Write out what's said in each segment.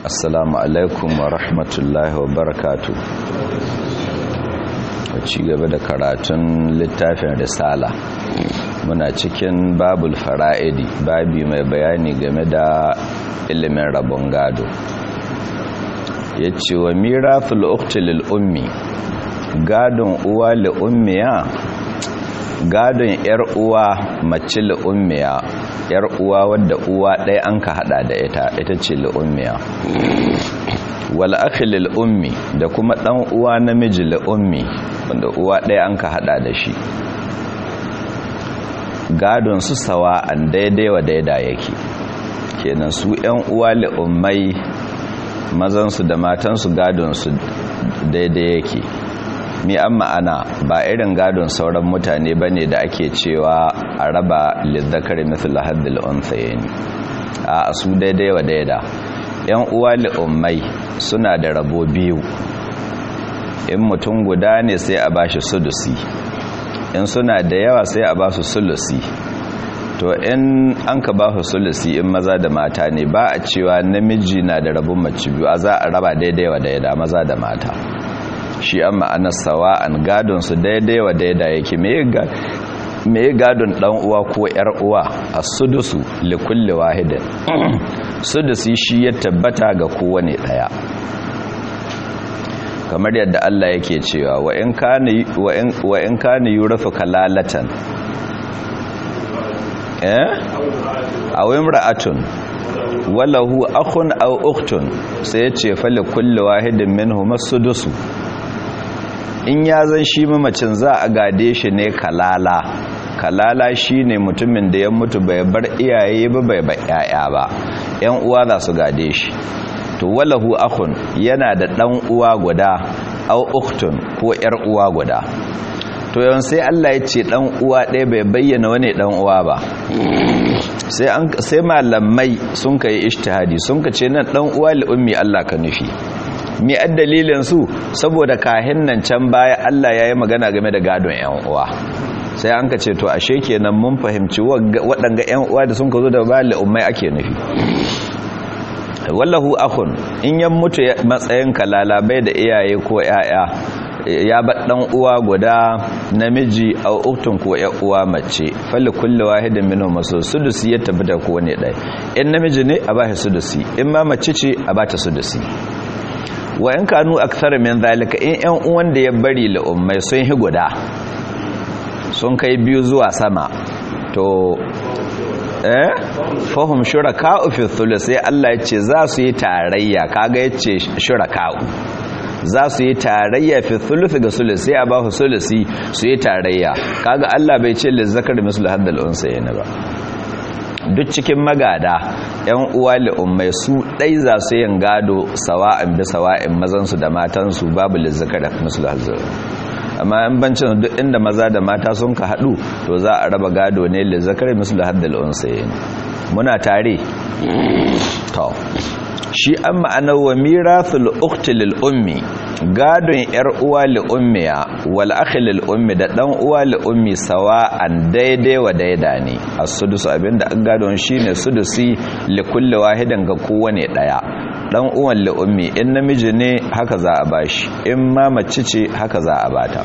assalamu alaikum wa rahmatullahi wa barakatu a ci gaba da karatun littafin risala muna cikin babul fara'idi babi mai bayani game da ilimin rabon gado ya ce wa mirathul uktilil ummi gadon uwa li ummiya gadon yar uwa mace li ummiya yar uwa wadda uwa ɗaya an ka hada da ita ita ce li ummiya wal akhi lil ummi da kuma dan uwa namiji li ummi wanda uwa ɗaya an ka hada da shi gadon su sawa an daidai wa daida yake kenan su yan uwa li ummai mazansu da matansu gadonsu daidai yake mi an ma'ana ba irin gadon sauran mutane ba ne da ake cewa a raba lizzakar mithla haddil unsayeni a su daidai wa daida yan uwa li'ummai suna da rabo biyu in mutum guda ne sai a bashi sudusi in suna da yawa sai a ba su sulusi to in an ka ba su sulusi in maza da mata ne ba a cewa namiji na da rabon mace biyu a za a raba daidai wa daida maza da mata shi an ma'anar sawa an gadon su daidai wa daida yake me gadon dan uwa ko yar uwa a sudusu likulli wahidin sudusi shi ya tabbata ga kowane daya kamar yadda Allah yake cewa wa in kana wa in kana yurafu kalalatan eh aw imra'atun walahu akhun aw ukhtun sai yace fa li kulli wahidin minhum as-sudus in ya zan shi mamacin za a gade shi ne kalala kalala shine mutumin da ya mutu bai bar iyaye ba bai bar yaya ba yan uwa za su gade shi to walahu akhun yana da dan uwa guda aw ukhtun ko yar uwa guda to yawan sai Allah ya ce dan uwa ɗaya bai bayyana wani dan uwa ba sai an sai malamai sun kai ijtihadi sun ka ce nan dan uwa li ummi Allah ka nufi mi addalilin su saboda kahin nan can baya Allah yayi magana game da gadon yan uwa sai an ka ce to ashe kenan mun fahimci waɗanga yan uwa da sun ka zo da ba li ummai ake nufi wallahu akhun in yan mutu matsayin kalala bai da iyaye ko yaya ya ba dan uwa guda namiji au uktun ko ya uwa mace falli kulli wahidin minhum masu sudusi ya tabbata ko ne dai in namiji ne a bashi sudusi in ma mace ce a bata sudusi wa in kanu akthar min zalika in yan uwan da ya bari la ummai sun hi guda sun kai biyu zuwa sama to eh fahum shuraka'u fi thuluth sai Allah ya ce za su yi tarayya kaga yace shuraka'u za su yi tarayya fi thuluth ga sulusi a ba su sulusi su yi tarayya kaga Allah bai ce lizzakar mislu haddal unsayni ba duk cikin magada yan uwa li ummai su dai za su yin gado sawa'in bi sawa'in mazan su da matan su babu lizzakar mislu haddal amma in bancin duk inda maza da mata sun ka hadu to za a raba gado ne lizzakar mislu haddal unsayni muna tare to shi an ma'anar wa mirathul ukhti lil ummi gadon yar uwa li ummiya wal akhi lil ummi da dan uwa li ummi sawa an daidai wa daida ne as-sudus abinda an gadon shine sudusi li kulli wahidin ga kowane daya dan uwan li ummi in namiji ne haka za a bashi in ma mace ce haka za a bata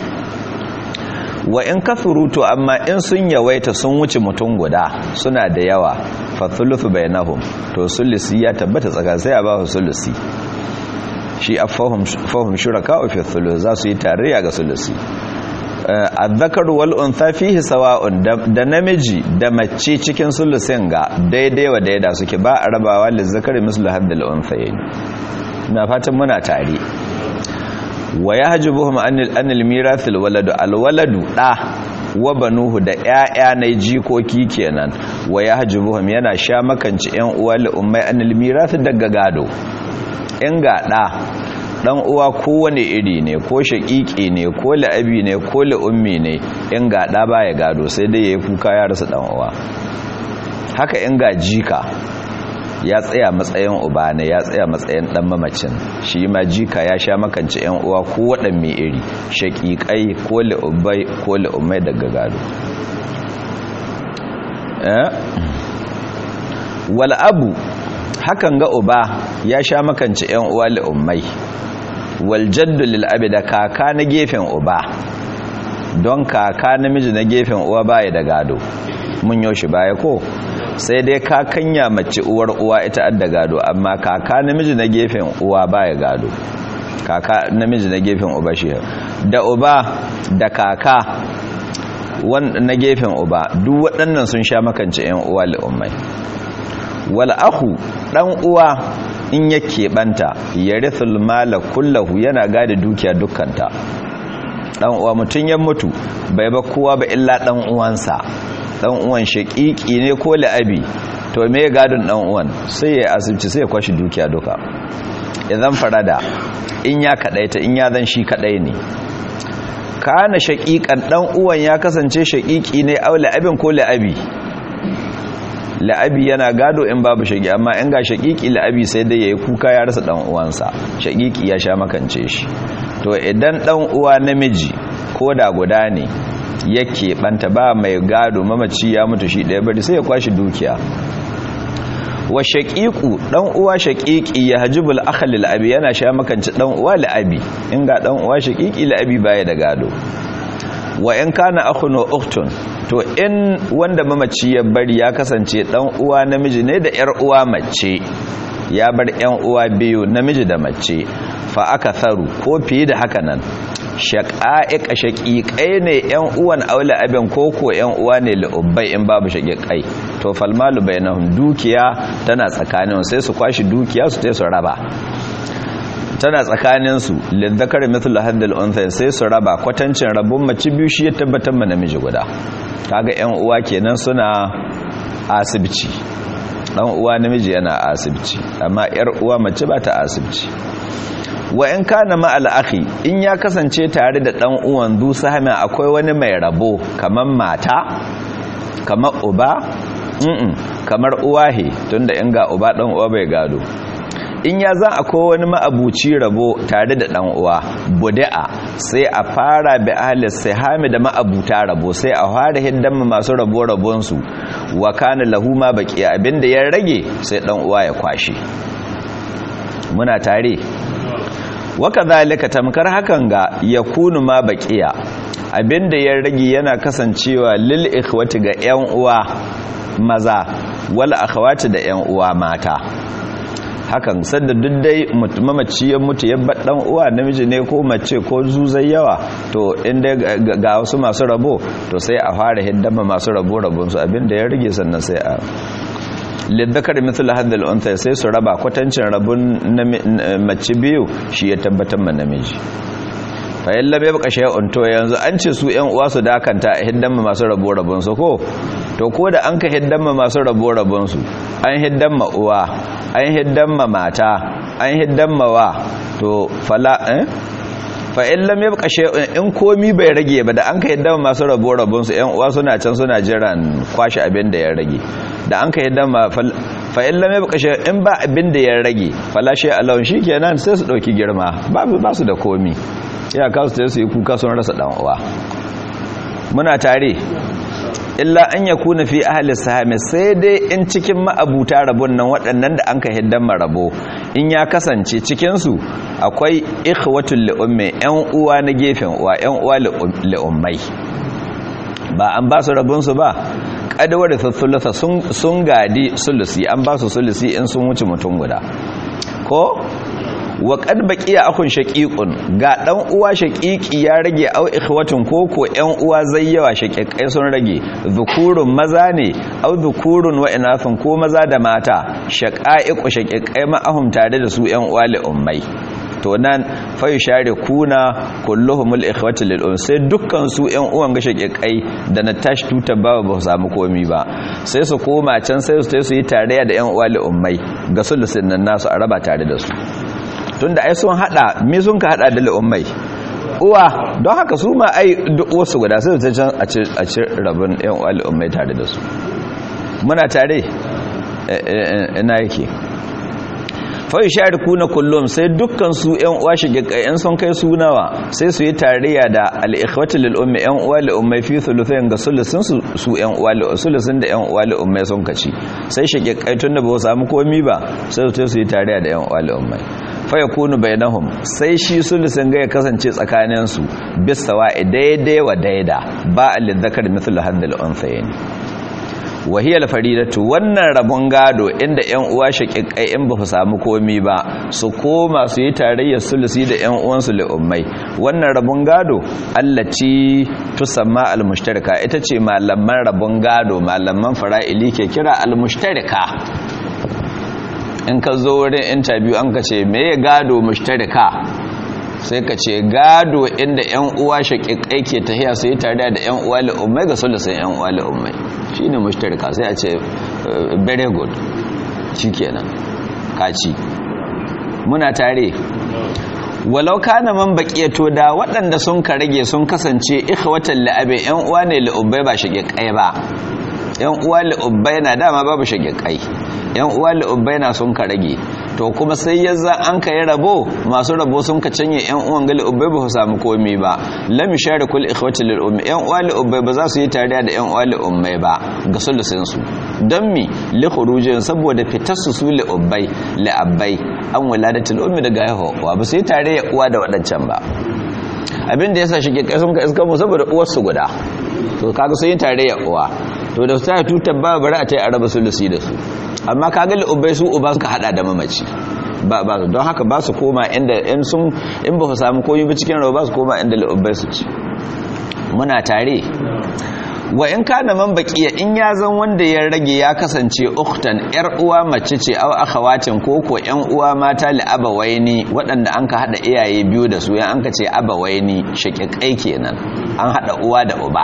wa in kafuruto amma in sun yawaita sun wuce mutum guda suna da yawa fathulufu bainahum to sulusi ya tabbata tsaka sai a ba su sulusi shi afahum fahum shuraka fi thuluth za su yi tarayya ga sulusi azzakar wal untha fihi sawa'un da namiji da mace cikin sulusin ga daidai wa daida suke ba a rabawa lizzakari mislu haddal unthayayn na fatan muna tare wa ya hajji buhum anil mirathil waladu alwaladu ɗa wa banuhu da ‘ya'ya na jikoki kenan wa ya hajji buhum yana sha makanci ‘yan uwa la'ummai anil mirathil daga gado in ga ɗa ɗan uwa kowane iri ne ko shaƙiƙi ne ko la'abi ne ko la'ummi ne in ga ɗa baya gado sai dai ya yi kuka ya rasa ɗan uwa haka in ga jika ya tsaya matsayin uba ne ya tsaya matsayin dan mamacin shi ma jika ya sha makanci yan uwa ko wadan mai iri shaqiqai ko ubai ko ummai daga gado eh wal abu hakan ga uba ya sha makanci yan uwa li'ummai wal jaddu lil abi da kaka na gefen uba don kaka namiji na gefen uwa baya da gado mun yoshi baya ko sai dai kakanya mace uwar uwa ita adda gado amma kaka namiji na gefen uwa baya gado kaka namiji na gefen uba shi da uba da kaka na gefen uba duk waɗannan sun sha makance yan uwa li'ummai wal ahu dan uwa in ya keɓanta ya rithul mala kullahu yana gada dukiya dukkanta dan uwa mutun ya mutu bai ba kowa ba illa dan uwansa dan uwan shaqiqi ne ko la'abi to me gadon dan uwan sai ya asibci sai ya kwashi dukiya duka idan farada in ya kadaita in ya zan shi kadai ne kana shaqiqan dan uwan ya kasance shaqiqi ne aw la'abin ko la'abi la'abi yana gado in babu shaqi amma in ga shaqiqi la'abi sai dai yayi kuka ya rasa dan uwansa shaqiqi ya sha makance shi to idan dan uwa namiji ko da guda ne yake banta ba mai gado mamaci ya mutu shi daya bari sai ya kwashi dukiya wa shaqiqu dan uwa shaqiqi ya hajibul akhal lil abi yana sha makanci dan uwa li abi in ga dan uwa shaqiqi li abi baya da gado wa in kana akhun wa ukhtun to in wanda mamaci ya bari ya kasance dan uwa namiji ne da yar uwa mace ya bar yan uwa biyu namiji da mace fa aka tharu ko fiye da haka nan shaƙa'iƙa shaƙiƙai ne ‘yan uwan aula abin koko ‘yan uwa ne la'ubbai in babu shaƙiƙai to falmalu bai na dukiya tana tsakanin sai su kwashi dukiya su te su raba tana tsakaninsu lizzakar mithlu haddal unthay sai su raba kwatancin rabon mace biyu shi ya tabbatar ma namiji guda kaga ‘yan uwa kenan suna asibci dan uwa namiji yana asibci amma ‘yar uwa mace ba ta asibci wa in kana ma'al akhi in ya kasance tare da dan uwan du sahama akwai wani mai rabo kamar mata kamar uba mm kamar uwahe tunda in ga uba dan uwa bai gado in ya za akwai wani ma'abuci rabo tare da dan uwa buda'a sai a fara bi ahli sihami da ma'abuta rabo sai a fara hiddan masu rabo rabon su wa kana lahu ma baqi abinda ya rage sai dan uwa ya kwashi muna tare waka zalika tamkar hakan ga ya kunu ma baqiya abinda ya rage yana kasancewa lil ikhwati ga yan uwa maza wal akhawati da yan uwa mata hakan sanda duk dai mamaci ya mutu ya bar dan uwa namiji ne ko mace ko zuzai yawa to inda ga wasu masu rabo to sai a fara hiddama masu rabo rabon su abinda ya rage sannan sai a liddakar mithla hadal unta sai su raba kwatancin rabun mace biyu shi ya tabbatar ma namiji fa yalla bai baka shay'un to yanzu an ce su ƴan uwa su dakanta a hiddan ma masu rabo rabon su ko to ko da an ka hiddan ma masu rabo rabon su an hiddan ma uwa an hiddan ma mata an hiddan ma wa to fala eh fa in lam yabqa shay'un in komi bai rage ba da an ka hiddan masu rabo rabon su ƴan uwa suna can suna jiran kwashi abin da ya rage da an ka yadda ma fa'in lamai bukashe in ba abin da ya rage falashe alawun shi kenan sai su ɗauki girma ba su da komi ya kasu ta su yi kuka sun rasa ɗan'uwa muna tare illa an ya kuna fi ahalin sahami sai dai in cikin ma'abuta rabon nan waɗannan da an ka hiddan marabo in ya kasance cikinsu akwai ikhwatul li'umme yan uwa na gefen uwa yan uwa li'ummai ba an ba su rabonsu ba kadawar thulusa sun gadi sulusi an ba su sulusi in sun wuce mutum guda ko wa qad baqiya akun shaqiqun ga dan uwa shaqiqi ya rage au ikhwatun koko yan uwa zayyawa shaqiqai sun rage zukurun maza ne au zukurun wa inathun ko maza da mata shaqaiqu shaqiqai ma'ahum tare da su yan uwa li ummai to nan fayu share kuna kulluhumul ikhwatu lil um sai dukkan su ƴan uwan ga shakikai da na tashi tuta ba ba samu komi ba sai su koma can sai su su yi tarayya da ƴan uwa li ummai ga sulusin nan nasu a raba tare da su tunda ai sun hada me sun ka hada da li ummai uwa don haka su ma ai duk wasu guda sai su can a ci a ci rabin ƴan uwa li ummai tare da su muna tare ina yake fa yusharikuna kullum sai dukkan su ƴan uwa shigikai ƴan sun kai su nawa sai su yi tarayya da al-ikhwati lil ummi ƴan uwa li ummi fi thuluthayn ga sulusun su su ƴan uwa li sulusun da ƴan uwa li ummi sun kaci sai shigikai tunda ba su samu komi ba sai su yi tarayya da ƴan uwa li ummi fa yakunu bainahum sai shi sulusun ga ya kasance tsakanin su bisawa daidai wa daida ba al-dhakar mithlu hadhal unthayn wahiyar faridatu wannan rabon gado inda yan uwa shaƙiƙai in ba su samu komi ba su koma su yi tarayyar sulusi da yan uwansu li'ummai wannan rabon gado allaci tusamma almushtarika ita ce malaman rabon gado malaman fara'ili ke kira almushtarika in ka zo wurin interview an ka ce me gado mushtarika sai ka ce gado inda yan uwa shaƙiƙai ke tahiya su yi tare da yan uwa li'ummai ga sulusin yan uwa li'ummai shi ne mushtarika sai a ce very good shi kenan kaci muna tare walau kana man baqiyato da waɗanda sun ka rage sun kasance ikhwatan la'abe yan uwa ne li'ubbai ba shaqiqai ba yan uwa li'ubbai na dama babu shaqiqai yan uwa li'ubbai na sun ka rage to kuma sai yazza an ka yi rabo masu rabo sun ka canye yan uwan gali ubbai ba su samu komi ba lam kul ikhwati lil ummi yan uwa li ubbai ba za su yi tare da yan uwa li ummai ba ga sulusin su don mi li khurujin saboda fitar su su li ubbai li abbai an waladatul ummi daga haihuwa ba su yi tare ya uwa da wadancan ba abin da yasa shi ke kai sun ka iska mu saboda uwar su guda to kaga sun yi tare ya uwa to da ta tutar ba bari a ta yi araba sulusi da su amma kaga ubai su uba suka hada da mamaci ba ba don haka ba su koma inda in sun in ba su samu koyi ba cikin rawa ba su koma inda ubai su ci muna tare wa in kana man baqiya in ya zan wanda ya rage ya kasance ukhtan yar uwa mace ce aw akhawatin ko ko yan uwa mata li abawaini waɗanda an ka hada iyaye biyu da su yan an ka ce abawaini shaqiqai kenan an hada uwa da uba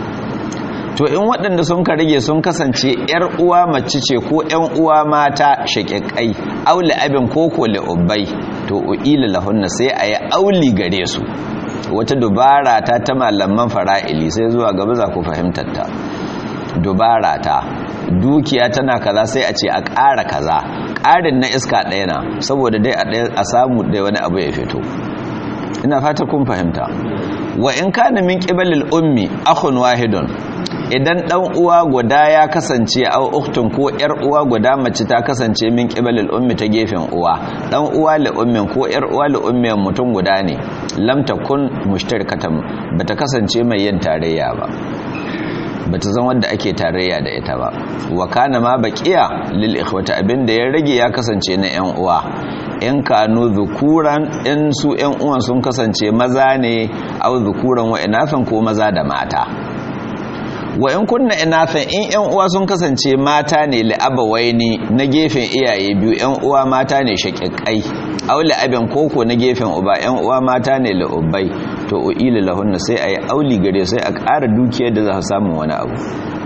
to in waɗanda sun ka rage sun kasance ‘yar uwa mace ce ko ‘yan uwa mata shaƙiƙai auli abin koko la'ubbai to u'ila lahunna sai a yi auli gare su wata dubara ta ta malaman fara'ili sai zuwa gaba za ku fahimtar ta dubara ta dukiya tana kaza sai a ce a ƙara kaza ƙarin na iska ɗaya na saboda dai a samu dai wani abu ya fito ina fata kun fahimta wa in kana min qibalil ummi akhun wahidun idan dan uwa guda ya kasance au uktun ko yar uwa guda mace ta kasance min qibalil ummi ta gefen uwa dan uwa li ummin ko yar uwa li ummin mutum guda ne lam takun mushtarikatan bata kasance mai yin tarayya ba bata zan wanda ake tarayya da ita ba wa kana ma baqiya lil ikhwati abinda ya rage ya kasance na yan uwa in kanu zukuran in su yan uwan sun kasance maza ne au zukuran wa inafan ko maza da mata wa in kunna inafan in yan uwa sun kasance mata ne li'abawaini na gefen iyaye biyu yan uwa mata ne shaqiqai aw li'abin koko na gefen uba yan uwa mata ne li'ubbai to uila lahunna sai ayi auli gare sai a ƙara dukiyar da za su samu wani abu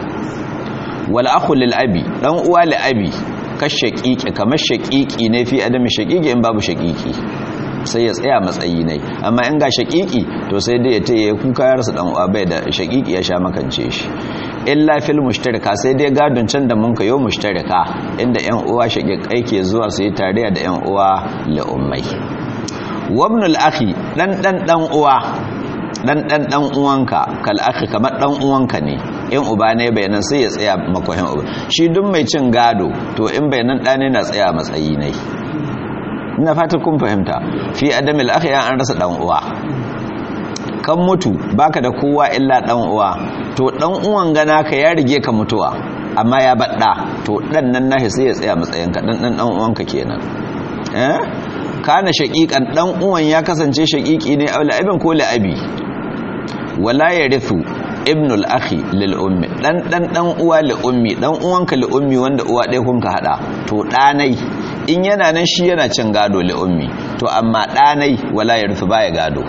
wal akhu lil abi dan uwa li abi kashaqiqi kamar shaqiqi ne fi adami shaqiqi in babu shaqiqi sai ya tsaya matsayi ne amma in ga shaqiqi to sai dai ya taye kuka ya rasa dan uwa bai da shaqiqi ya sha makance shi illa fil mushtarika sai dai gadon can da mun kayo mushtarika inda yan uwa shaqiqai ke zuwa su yi tare da yan uwa la ummai wabnul akhi dan dan dan uwa dan dan dan uwanka kal akhi kamar dan uwanka ne in uba ne bayanan sai ya tsaya makohin uba shi duk mai cin gado to in bayanan ɗane na tsaya matsayi ne ina fata kun fahimta fi adamil akhi an rasa dan uwa kan mutu baka da kowa illa dan uwa to dan uwan gana ka ya rige ka mutuwa amma ya badda to dan nan nahi sai ya tsaya matsayin ka dan dan dan uwanka kenan eh kana shaqiqan dan uwan ya kasance shaqiqi ne aula abin ko la abi wala yarithu ibnul akhi lil ummi dan dan dan uwa li ummi dan uwanka li ummi wanda uwa ɗaya kun ka hada to ɗanai in yana nan shi yana cin gado li ummi to amma ɗanai wala yarithu baya gado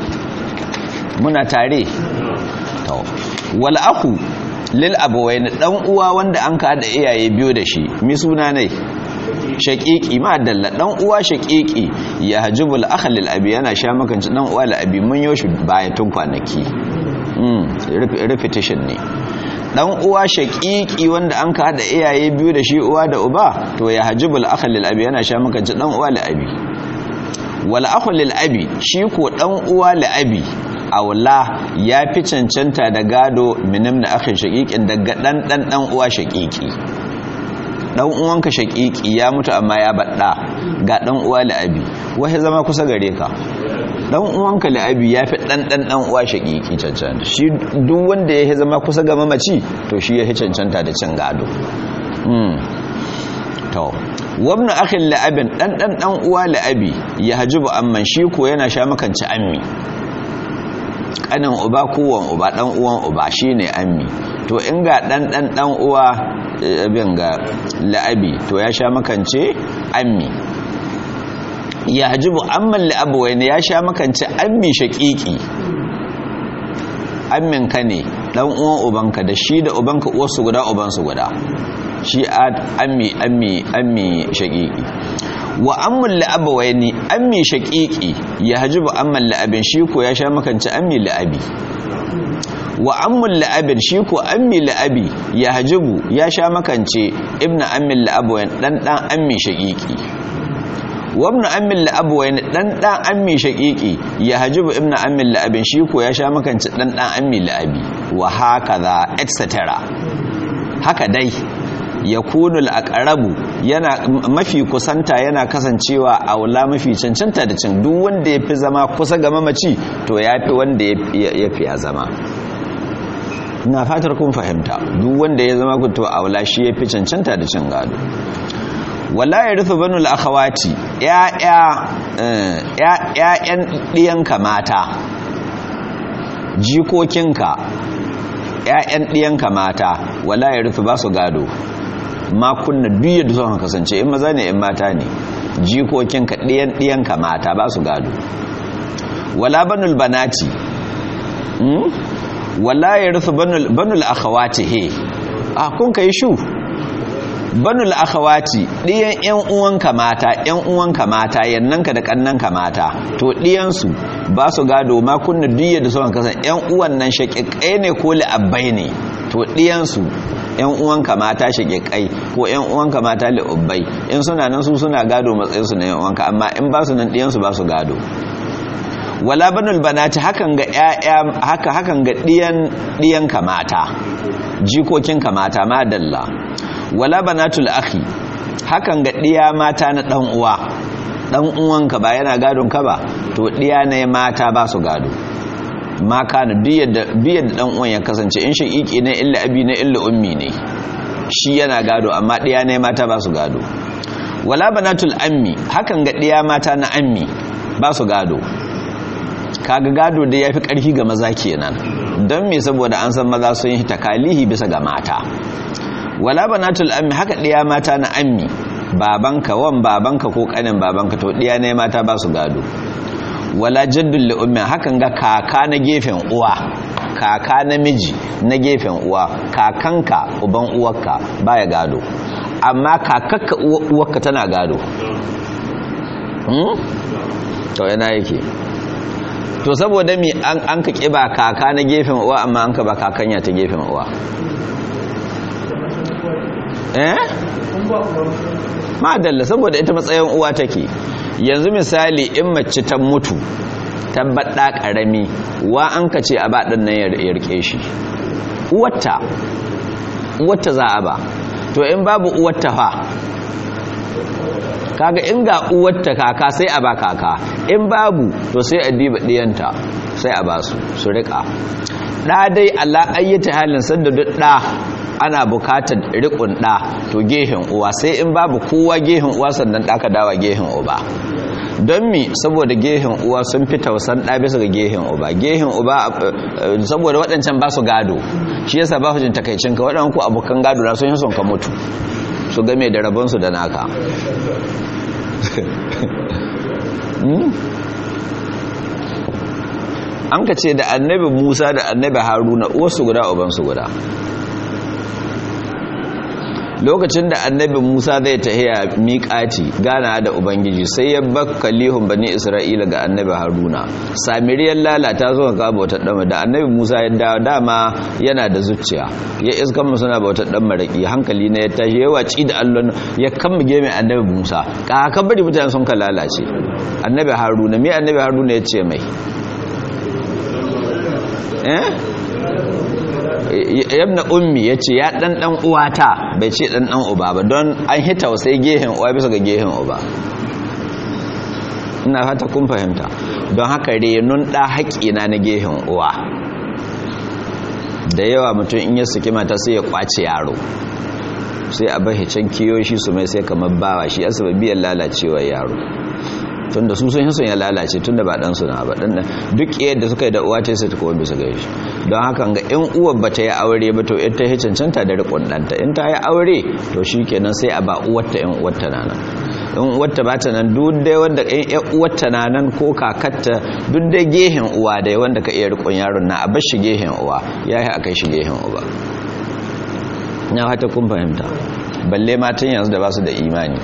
muna tare to wal akhu lil abawain dan uwa wanda an ka hada iyaye biyu da shi mi suna ne shaqiqi ma dalla dan uwa shaqiqi ya hajibul akhl lil abi yana sha makanci dan uwa lil abi mun yoshi baya tun kwanaki repetition ne dan uwa shaqiqi wanda an ka hada iyaye biyu da shi uwa da uba to ya hajibul akh lil abi yana sha makanci dan uwa li abi wal akh lil abi shi ko dan uwa li abi aula ya fi cancanta da gado minim na akhin shaqiqin daga dan dan dan uwa shaqiqi dan uwanka shaqiqi ya mutu amma ya badda ga dan uwa li abi wai zama kusa gare ka dan uwanka la'abi ya fi dan dan dan uwa shakiki cancanta shi duk wanda ya zama kusa ga mamaci to shi ya cancanta da cin gado mm to wabna akhin la'abin dan dan dan uwa la'abi ya hajibu amman shi ko yana sha makanci ammi kanin uba kowan uba dan uwan uba shine ammi to in ga dan dan dan uwa abin ga la'abi to ya sha makance ammi ya hajibu amman la'abuwai ne ya sha makance ammi shaƙiƙi ammin ka ne ɗan uwan ubanka da shi da ubanka uwarsu guda ubansu guda shi ammi ammi ammi shaƙiƙi wa amman la'abuwai ne ammi shaƙiƙi ya hajibu amman la'abin shi ko ya sha makance ammi la'abi wa ammun la'abin shi ko ammi la'abi ya hajibu ya sha makance ibnu ammin la'abuwai ɗan ɗan ammi shaƙiƙi wabna ammin la'abuwai ne dan dan ammi shaqiqi ya hajibu ibnu ammin la'abin shi ko ya sha makanci dan dan ammi la'abi wa hakaza etc haka dai yakunu al-aqrabu yana mafi kusanta yana kasancewa aula mafi cancanta da cin duk wanda yafi zama kusa ga mamaci to yafi wanda yafi ya zama ina fatar kun fahimta duk wanda ya zama to aula shi yafi cancanta da cin gado wala ya rufe banul akhawati ‘ya'yan ɗiyanka mata jikokinka ‘ya'yan ɗiyanka mata wala ya rufe ba su gado makunna duk yadda sun kasance in maza ne in mata ne jikokinka ɗiyan ɗiyanka mata ba su gado wala banul banati wala ya rufe banul akhawati he a kun ka yi shu banul akhawati ɗiyan ƴan uwanka mata ƴan uwanka mata yannanka da kannanka mata to ɗiyan su ba su gado ma kunna diyya da suka kasan ƴan uwan nan shaqiqai ne ko li'abbai ne to ɗiyan su ƴan uwanka mata shaqiqai ko ƴan uwanka mata li'abbai in suna nan su suna gado matsayin su na ƴan uwanka amma in ba su nan ɗiyan su ba su gado wala banul banati hakan ga ƴaƴa haka hakan ga ɗiyan ɗiyanka mata jikokinka mata madalla wala banatul akhi hakan ga diya mata na dan uwa dan uwanka ba yana gadon ka ba to diya ne mata ba su gado ma kana diyar da dan uwan ya kasance in shaqiqi ne illa abi ne illa ummi ne shi yana gado amma diya ne mata ba su gado wala banatul ammi hakan ga diya mata na ammi ba su gado kaga gado da yafi karfi ga maza kenan don me saboda an san maza sun yi takalihi bisa ga mata wala banatul ammi haka ɗiya mata na ammi babanka wan babanka ko kanin babanka to ɗiya ne mata ba su gado wala jaddul li ummi hakan ga kaka na gefen uwa kaka namiji na gefen uwa kakanka uban uwarka baya gado amma kakakka uwarka tana gado hmm? to yana yake to saboda mi an ka kiba kaka na gefen uwa amma an ka ba kakanya ta gefen uwa eh madalla saboda ita matsayin uwa take yanzu misali in mace ta mutu tabbaɗa ƙarami wa an ka ce a ba ɗan nan ya rike shi uwarta uwarta za a ba to in babu uwarta fa kaga in ga uwarta kaka sai a ba kaka in babu to sai a diba ɗiyanta sai a ba su su riƙa ɗa dai Allah ayyata halin sanda duk ɗa ana bukatar riƙon ɗa to gehen uwa sai in babu kowa gehen uwa sannan ɗaka dawa gehen uba don mi saboda gehen uwa sun fi tausan ɗa bisa ga gehen uba gehen uba saboda waɗancan ba su gado shi yasa ba hujin takaicin ka waɗannan ku abokan gado na sun yi son ka mutu su game da rabonsu da naka an ka ce da annabi musa da annabi haruna uwarsu guda ubansu guda lokacin da annabi Musa zai tahiya miƙati gana da ubangiji sai ya bakka lihun bani Isra'ila ga annabi Haruna samiriyar lalata zo ka bauta dama da annabi Musa ya dawo dama yana da zuciya ya iskan mu suna bauta dan maraki hankali ne ya tashi ya waci da Allah ya kammage mai annabi Musa ka kan bari mutane sun ka lalace annabi Haruna me annabi Haruna ya ce mai eh yabna ummi ya ce ya dan dan uwata bai ce dan dan uba ba don an hita sai gehen uwa bisa ga gehen uba ina fata kun fahimta don haka renun da haƙina na gehen uwa da yawa mutum in ya saki mata sai ya kwace yaro sai a bar can kiyoshi su mai sai kamar bawa shi asibabiyar lalacewar yaro tunda su sun sun ya lalace tunda ba dan suna ba dan duk yadda suka yi da uwa ta sai ta kuma bisa gare shi don haka ga in uwar ba ta yi aure ba to ita ya cancanta da rikon danta in ta yi aure to shikenan sai a ba uwarta in uwarta nan in uwarta ba ta nan duk dai wanda in ya uwarta nan ko kakatta duk dai gehen uwa dai wanda ka iya rikon yaron na a bar shi gehen uwa yayi akai shi gehen uba na hata kun fahimta balle matan yanzu da ba su da imani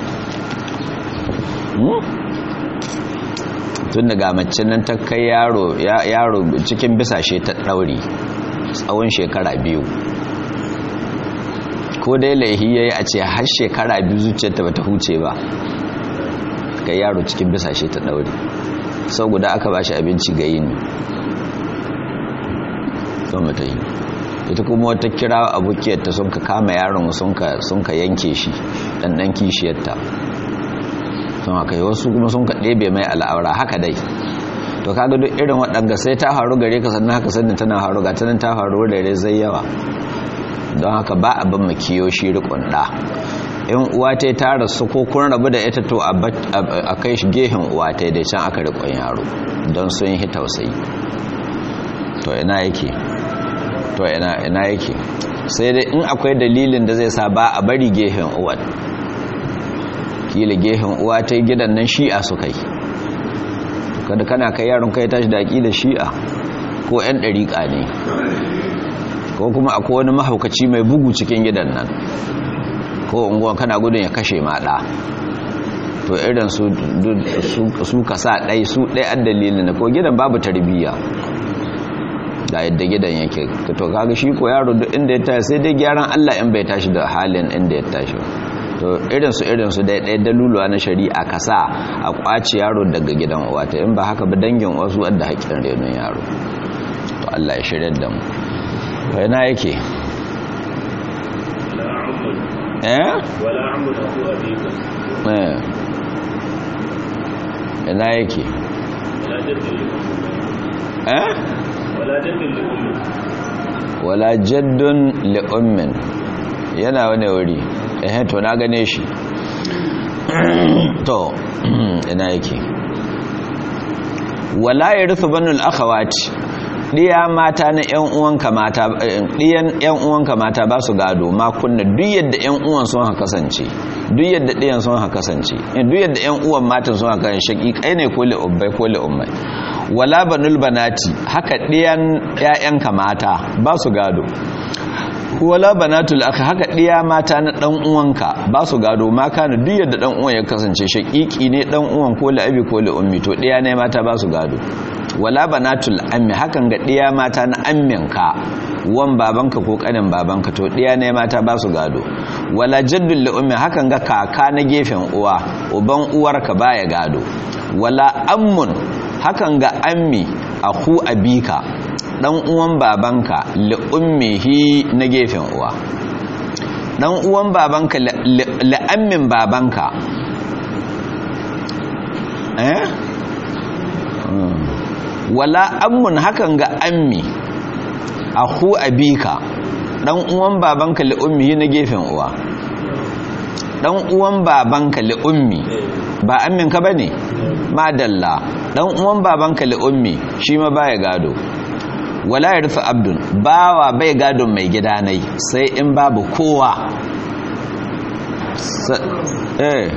tun daga mace nan ta kai yaro yaro cikin bisashe ta ɗauri tsawon shekara biyu ko dai laihi yayi a ce har shekara biyu zuciyarta bata huce ba kai yaro cikin bisashe ta ɗauri sau guda aka bashi abinci ga yini to mata yi ita kuma wata kira abokiyarta sun ka kama yaron sun ka yanke shi ɗanɗan kishiyarta sun haka yi wasu kuma sun ka ɗebe mai al'aura haka dai to kaga duk irin waɗanga sai ta faru gare ka sannan haka sannan tana faru ga tanan ta faru da zai yawa don haka ba a ban makiyo shi riƙon ɗa in uwa ta ta rasu ko kun rabu da ita to a kai shi gehen uwa ta dai can aka riƙon yaro don sun yi tausayi to ina yake to ina ina yake sai dai in akwai dalilin da zai sa ba a bari gehen uwan kila gehen uwa ta gidan nan shi'a su kai kada kana kai yaron kai tashi da da shi'a ko yan dariƙa ne ko kuma akwai wani mahaukaci mai bugu cikin gidan nan ko unguwa kana gudun ya kashe maɗa to irin su su kasa ɗai su ɗai an dalilin ko gidan babu tarbiyya da yadda gidan yake to kaga shi ko yaro duk inda ya tashi sai dai gyaran Allah in bai tashi da halin inda ya tashi to irin su irin su dai dai daluluwa na shari'a kasa a kwaci yaro daga gidan uwa ta in ba haka ba dangin wasu wanda haƙin renon yaro to Allah ya shirya da mu kai na yake eh wala amru aku abika eh ina yake wala jaddin eh wala jaddin likulli wala jaddun li ummin yana wani wuri eh to na gane shi to ina yake wala yarithu banul akhawati diya mata na yan uwanka mata diyan yan uwanka mata ba su gado ma kunna duk yadda yan uwan sun haka kasance duk yadda diyan sun haka kasance duk yadda yan uwan matan sun haka shaqiqai ne ko li ubbai ko li ummai wala banul banati haka diyan ƴaƴanka mata ba su gado wala banatul akhi haka diya mata na dan uwanka ba su gado ma kana duk yadda dan uwan ya kasance shaqiqi ne dan uwan ko li abi ko li ummi to diya ne mata ba su gado wala banatul ammi hakan ga diya mata na amminka wan babanka ko kanin babanka to diya ne mata ba su gado wala jaddul li ummi hakan ga kaka na gefen uwa uban uwarka baya gado wala ammun hakan ga ammi aku abika dan uwan babanka li ummihi na gefen uwa dan uwan babanka li ammin babanka eh wala ammun hakan ga ammi aku abika dan uwan babanka li ummihi na gefen uwa dan uwan babanka li ummi ba ammin ka bane madalla dan uwan babanka li ummi shi ma baya gado wala yarfu abdun bawa bai gadon mai gida nai sai in babu kowa eh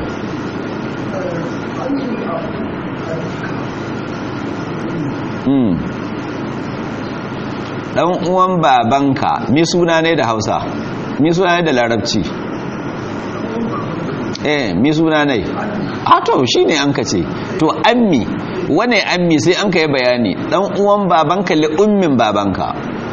mm dan uwan babanka mi suna ne da Hausa mi suna ne da Larabci eh mi suna nai a to shine an ka ce to ammi wane ammi sai an ka yi bayani dan uwan babanka li ummin babanka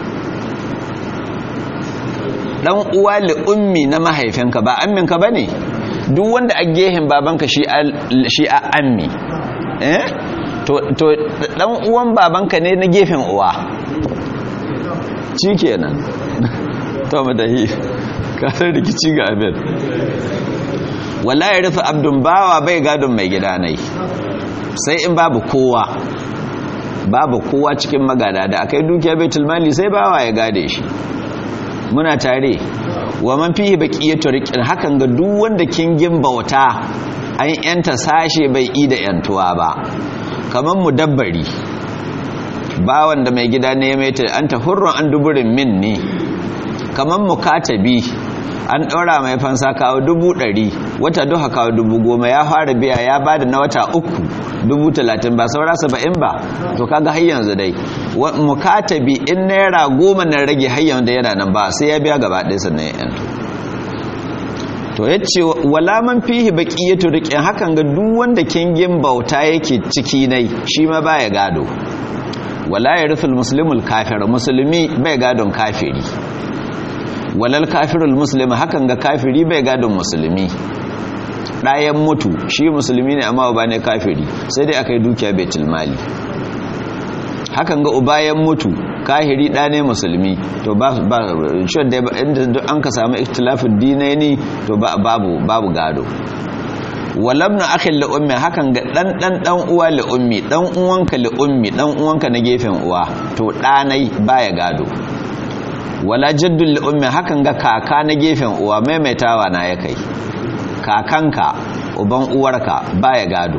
dan uwa li ummi na mahaifinka ba amminka bane duk wanda a gehen babanka shi a ammi eh to to dan uwan babanka ne na gefen uwa kenan to madahi kasar rikici ga abin wala ya rufe abdun bawa bai gadon mai gida nai sai in babu kowa babu kowa cikin magada da akai dukiya baitul mali sai bawa ya gade shi muna tare wa man fihi baqiyatu riqin hakan ga duk wanda kingin bauta an yanta sashe bai yi da yantuwa ba kaman mudabbari bawan da mai gida ne mai ta anta hurrun an duburin min ne kaman mukatabi an ɗora mai fansa kawo dubu ɗari wata duha kawo dubu goma ya fara biya ya ba da na wata uku dubu talatin ba saura saba'in ba to kaga har yanzu dai mukatabi in naira goma na rage har yanzu yana nan ba sai ya biya gaba ɗaya sannan ya yanto to ya ce wala man fihi baqiyatu riqin hakan ga duk wanda kingin bauta yake ciki nai shi ma baya gado wala yarithul muslimul kafir musulmi bai gadon kafiri walal kafirul muslimi hakan ga kafiri bai gadon musulmi ɗayan mutu shi musulmi ne amma ba ne kafiri sai dai aka yi dukiya betul mali hakan ga ubayen mutu kahiri ɗa ne musulmi to ba shi da inda an ka samu ikhtilafin dinaini to babu babu gado walabna akhin li ummi hakan ga dan dan dan uwa li ummi dan uwanka li ummi dan uwanka na gefen uwa to ɗanai baya gado wala jaddul li ummi hakan ga kaka na gefen uwa maimaitawa na ya kai kakanka uban uwarka baya gado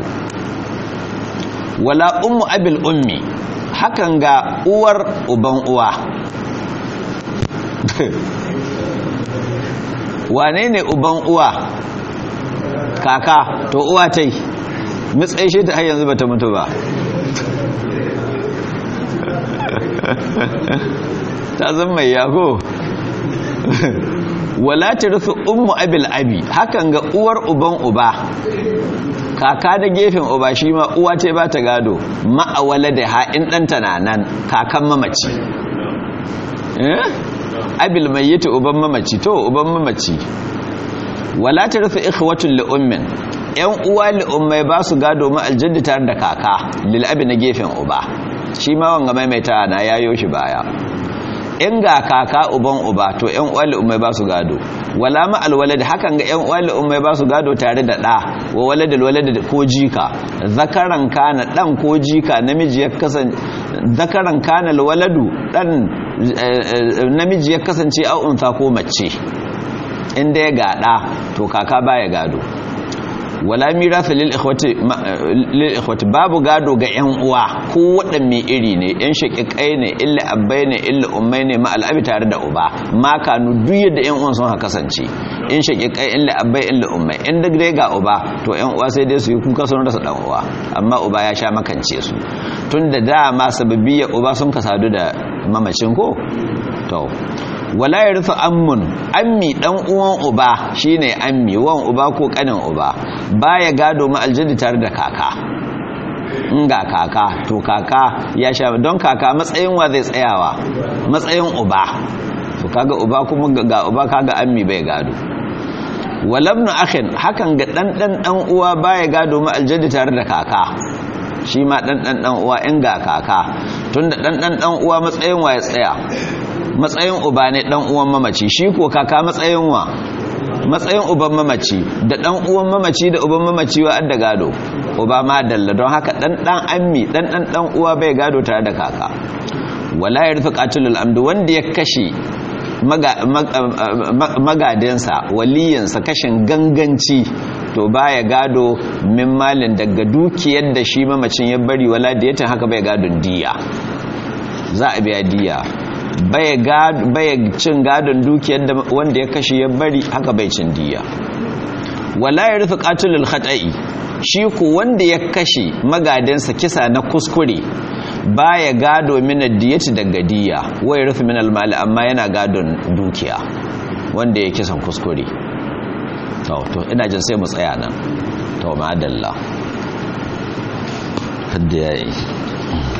wala ummu abil ummi hakan ga uwar uban uwa wane ne uban uwa kaka to uwa tai matsayi shi ta har yanzu bata mutu ba ta zan mai yago wala ta rufe ummu abil abi hakan ga uwar uban uba kaka da gefen uba shi ma uwa ce ba ta gado ma'awala da ha'in ɗanta na nan kakan mamaci abil mai yi ta uban mamaci to uban mamaci wala ta rufe ikhwatun li'ummin yan uwa li'ummai ba su gado ma aljaddi tare da kaka lil'abi na gefen uba shi ma wanga maimaita na yayo shi baya in ga kaka uban uba to yan uwa li'ummai ba su gado wala ma alwalad hakan ga yan uwa li'ummai ba su gado tare da ɗa wa waladul walad ko jika zakaran kana dan ko jika namiji ya kasance zakaran kana alwaladu dan namiji ya kasance au unsa ko mace inda ya gada to kaka baya gado wala mirasa lil ikhwati lil ikhwati babu gado ga yan uwa ko wadanne iri ne yan shaqiqai ne illa abbai ne illa ummai ne ma al'abi tare da uba ma kanu duk yadda yan uwan sun kasance in shaqiqai illa abbai illa ummai in duk dai ga uba to yan uwa sai dai su yi kuka sun rasa dan uwa amma uba ya sha makance su tunda dama sababiyya uba sun kasadu da mamacin ko to wala ya rufe ammun ammi dan uwan uba shine ammi wan uba ko kanin uba baya gado ma aljaddi tare da kaka in ga kaka to kaka ya sha don kaka matsayin wa zai tsayawa matsayin uba to kaga uba kuma ga uba kaga ammi bai gado walabnu akhin hakan ga dan dan dan uwa baya gado ma aljaddi tare da kaka shi ma dan dan dan uwa in ga kaka tunda dan dan dan uwa matsayin wa ya tsaya matsayin uba ne dan uwan mamaci shi ko kaka matsayin wa matsayin uban mamaci da dan uwan mamaci da uban mamaci wa adda gado uba ma dalla don haka dan dan ammi dan dan dan uwa bai gado tare da kaka wala yarfa qatilul amdu wanda ya kashe magadinsa waliyinsa kashin ganganci to baya gado min malin daga dukiyar da shi mamacin ya bari wala da yatin haka bai gadon diya za a biya diya baya cin gadon dukiyar da wanda ya kashe ya bari haka bai cin diya wala ya rufe katulul khata'i shi ku wanda ya kashe magadinsa kisa na kuskure baya gado min diyati daga diya wai rufe min almali amma yana gadon dukiya wanda ya kisan kuskure to to ina jin sai mu tsaya nan to madalla hadda yayi